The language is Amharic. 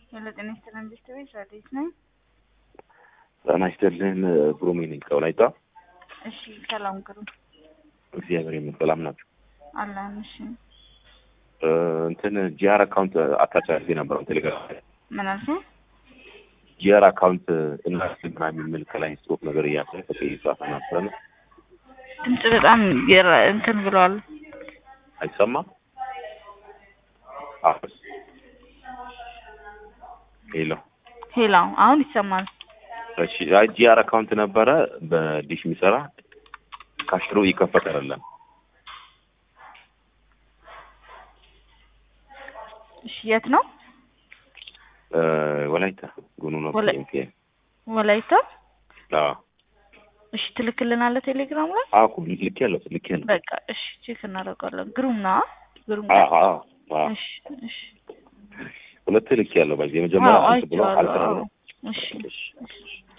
ሄሎ ጤና ይስጥልን እንዴት ነሽ? አዲስ ነኝ። ጤና ይስጥልን ግሩሜ ነኝ ከወላይታ። እሺ ሰላም ግሩ እግዚአብሔር ይመስገን ሰላም ናቸው። አለን። እሺ እንትን ጂአር አካውንት አታች አድርጌ ነበር ቴሌግራም ላይ ምን አልሽኝ? ጂአር አካውንት እናት ምናምን የሚል ከላይ ጽሁፍ ነገር እያለ ከቀይ ጻፈ ነበረ ድምጽ በጣም የራ- እንትን ብለዋል። አይሰማም። አሁን ሄሎ ሄሎ አሁን ይሰማል። እሺ አይ ጂአር አካውንት ነበረ በዲሽ የሚሰራ ካሽሮ ይከፈት አይደለም እሺ የት ነው? እ ወላይታ ጉኑ ነው ወላ- ፒኤምፒኤም ወላይታ። አዎ እሺ ትልክልናለህ ቴሌግራም ላይ? አኩ ልክ ያለው ልክ ያለው በቃ እሺ ቼክ እናደርጋለን። ግሩም ነው ግሩም አዎ አዎ አዎ እሺ እሺ ሁለት ልክ ያለው ባይዘ የመጀመሪያ አዎ አንተ ብሎ አይቼዋለሁ። አልተራው አዎ። እሺ እሺ